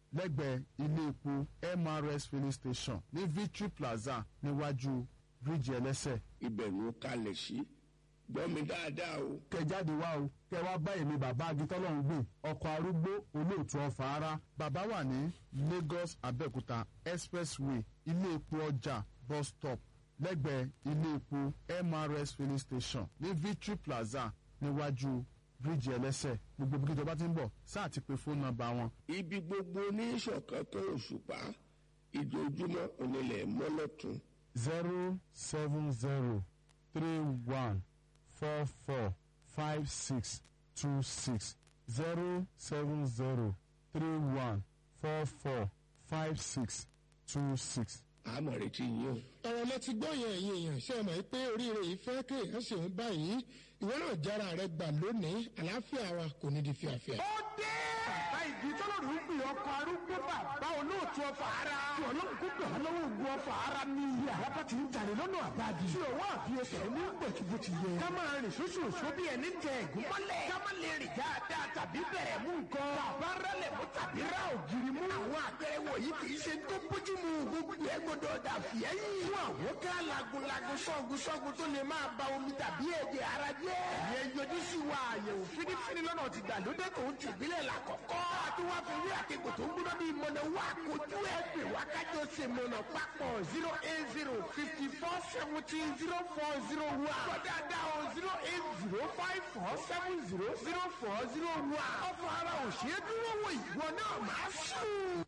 lẹ́gbẹ̀ẹ́ ilé epo mrs filling station ní victory plaza níwájú bíríìjì ẹlẹ́sẹ̀. ibẹ̀ ló kalẹ̀ sí gbọ́ mi dáadáa o. kẹ jáde wá o kẹ wá bá èmi bàbá agitọ́lọ́hún gbé ọkọ̀ arúgbó olóòtú ọ̀fà ara bàbá wà ní lagos abẹ́òkúta expressway ilé epo ọjà bus stop lẹ́gbẹ̀ẹ́ ilé epo mrs filling station ní victory plaza níwájú bíríìjì ẹlẹ́sẹ̀ gbogbo bí kíjọba ti ń bọ̀ sáà ti pe fóònù nọ́mbà wọn. ibi gbogbo ní ìṣọ̀kan tó òṣùpá ìdójúmọ́ onílẹ̀ mọ́lọ́tún. zero seven zero three one four four five six two six zero seven zero three one four four five six two six. àmọ̀ retí yín o. ọ̀rọ̀ lẹ ti gbọ́ yẹn ẹ̀yin èèyàn ṣe é mọ̀ pé oríire yìí fẹ́ kéèyàn ṣe ń báyìí ìwọ náà jára rẹ gbà lónìí àlàáfíà wa kò ní di fíafíà. ó dé bàbá ìdí tọ́lọ́run ń pè ọkọ̀ arúgbó bàbá olóòtú ọfà ara. tí ọlọ́run kó pè wọ́n lọ́wọ́ ògùn ọfà ara ní iye àràbà tí ń jalè lọ́nà àbáàdì. tí òwò àfiyèsẹ̀ ní pẹ̀tù bó ti yẹ. ká máa rìn sóṣù òṣù bí ẹni tẹ ẹ̀gún mọ́lẹ̀. ká má lè rìn dáadáa tàbí bẹ̀rẹ̀ mú nǹkan. bàbá rẹlẹ̀ mú tàbí rà ògiri mú. àwọn àpẹẹrẹ wọ̀nyí kì í ṣe tó bójú mu gbogbo ẹ gbọdọ̀ dà fìyẹ́yìn. fún àwọn ká lagunlagun sọ́gun sọ́gun tó lè máa ba omi tàbí ẹ̀jẹ̀ ara jẹ́. ìyẹn yọjú sí wa àyẹ̀wò fínífíní lọ́nà ti gbàlódé tó ń tìbílẹ̀ làkọ́kọ́. àti wá fi rí àkekò tó ń gbóná bíi mọ̀nà wá kojú ẹ̀ pè wá kájọ ṣe mọ̀nà papọ̀ zero eight zero fifty four seventeen zero four zero one. kọ́dà dá o zero eight zero five four seven zero zero four zero one. ọ̀fọ̀ ara ò ṣeé dúró wò ìwọ náà máa sùn.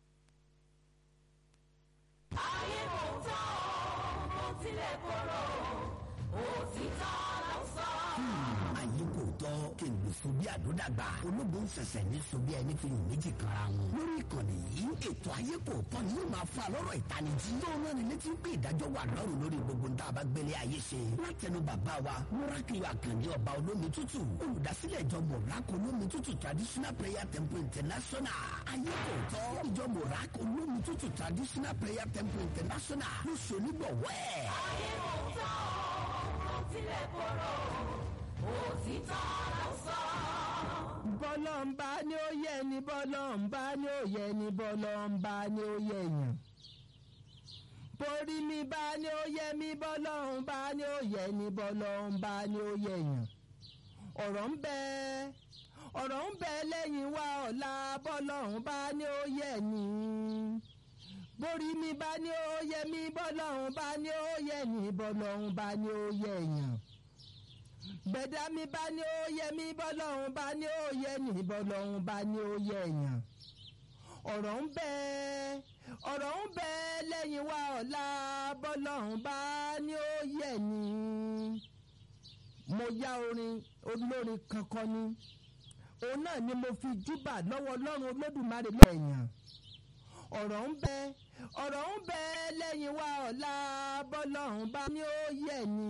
ayé kò tán o mo tilẹ̀ kóró òtítọ́ ló sọ. ayé kò tọ́ kí n lè so bí àdódàgbà ológo ń fẹsẹ̀ ní so bí ẹni fi hàn méjì kanra wọn. lórí ìkànnì yìí ètò ayé kò tọ́ ni yóò máa fa lọ́rọ̀ ìtanijí. tó ń rán ni létí pé ìdájọ́ wà lọ́rùn lórí gbogbo ń tá a bá gbélé ayé ṣe. látẹnu bàbá wa múrákìlì àkànní ọba olómi tútù olùdásílẹ̀ ìjọ mọ̀rákò olómi tútù traditional prayer temple international. ayé kò tọ́ ìjọ mọ̀rákò olómi tútù traditional prayer temple international ló ṣe onígbọ̀wọ́ ẹ̀. ayé kò tán o mo tilẹ̀ kóró òtítọ́ ló sọ. bọ́lọ́mbà ni ó yẹ ni bọ́lọ́mbà ni ó yẹ ni bọ́lọ́mbà ni ó yẹ yàn. borí mi bá ní ó yẹ mi bọ́lọ́mbà ni ó yẹ ni bọ́lọ́mbà ni ó yẹ yàn. ọ̀rọ̀ ń bẹ ọ̀rọ̀ ń bẹ lẹ́yìn wa ọ̀la bọ́lọ́mbà ni ó yẹ ni. borí mi bá ní ó yẹ mi bọ́lọ́mbà ni ó yẹ ni bọ́lọ́mbà ni ó yẹ yàn gbẹ̀dá mi bá ní ó yẹ mí bọ́lọ́hún bá ní ó yẹ ní bọ́lọ́hún bá ní ó yẹ èèyàn ọ̀rọ̀ ń bẹ ọ̀rọ̀ ń bẹ lẹ́yìn wa ọ̀la bọ́lọ́hún bá ní ó yẹ ní. mo yá orin olórin kankan ni òun náà ni mo fi júbà lọ́wọ́ ọlọ́run olódùmarè lẹ́yìn ọ̀rọ̀ ń bẹ ọ̀rọ̀ ń bẹ lẹ́yìn wa ọ̀la bọ́lọ́hún bá ní ó yẹ ní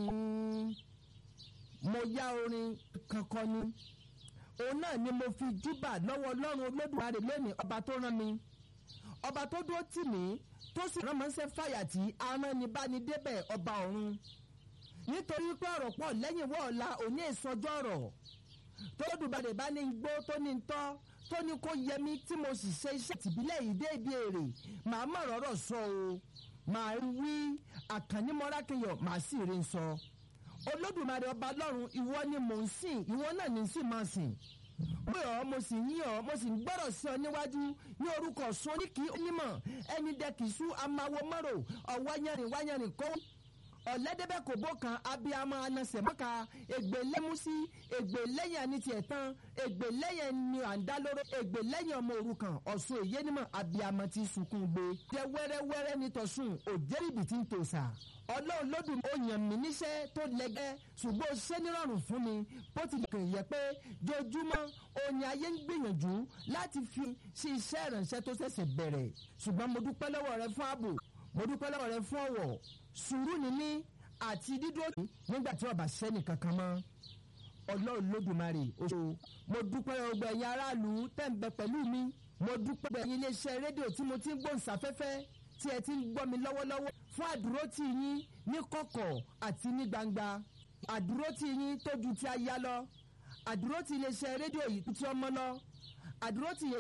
mo yá orin kankan ni òun náà ni mo fi júbà lọ́wọ́ ọlọ́run olódùmarè lónìí ọba tó rán mi ọba tó dúró tì mí tó sì rán mọ́sẹ́ fàyàtì aránibánidébẹ̀ ọba ọ̀run nítorí pé ọ̀rọ̀ pọ̀ lẹ́yìn wọ́ọ̀la òní ìsọjọ́ ọ̀rọ̀ tó lódùmarè bá ní gbó tó ní tọ́ tó ní kó yẹ mí tí mo sì ṣe iṣẹ́ tìbílẹ̀ yìí dé ibi èrè màá mọ̀ rọ́rọ̀ sọ o màá wí àkànní mọ́rákẹ́yọ̀ màá sì rí sọ olódùmarè ọba lọ́run ìwọ ni mò ń sìn ìwọ náà ní sì máa sìn pé ọ mo sì yín ọ mo sì ń gbọ́rọ̀ sí ọ níwájú ní orúkọ sún oníkì onímọ̀ ẹni dẹkìsú amáwo mọ́rò ọ̀wáyẹrin wáyẹrin kó ọ̀lẹ́dẹ́bẹ̀ kò bó kan abiyamọ anasẹ̀ mọ́ka ègbè lẹ́músí ègbè lẹ́yìn àní tiẹ̀ tán ègbè lẹ́yìn ni à ń dá lóró ègbè lẹ́yìn ọmọ òrukàn ọ̀sùn èyé nímọ̀ abiyamọ ti sunkún gbé jẹ́ wẹ́rẹ́wẹ́rẹ́ nítọ̀sùn òjẹ́rìbì tí ń tòṣà ọlọ́run lódùn ó yàn mí níṣẹ́ tó lẹ́gẹ́ ṣùgbọ́n ó ṣe nírọ̀rùn fún mi bó ti kàn yẹ pé jojúmọ́ òní ayé ń gbìyànjú láti fi ṣe iṣẹ́ ìrànṣẹ́ tó ṣẹ̀ṣẹ̀ bẹ̀rẹ̀ ṣùgbọ́n mo dúpẹ́ lọ́wọ́ rẹ fún ààbò mo dúpẹ́ lọ́wọ́ rẹ fún ọ̀wọ̀ sùúrù níní àti dídúró nígbà tí ọba sẹ́ni kankan mọ́ ọlọ́run lódùmarè oṣù mo dúpẹ́ ọgbà ẹ̀yin aráàlú tẹ̀ ń bẹ pẹ̀lú mi mo dúpẹ́ ọgbà ẹ̀yin iléeṣẹ́ rédíò tí mo ti ń gbóhùnsáfẹ́fẹ́ tí ẹ ti ń gbọ́ mi lọ́wọ́lọ́wọ́ fún àdúrótì yín ní kọ̀kọ̀ àti ní gbangba àdúrótì yín tó ju ti aya lọ àdúrótì iléeṣẹ́ rédíò yìí tí ọmọ lọ àdúrótì yẹn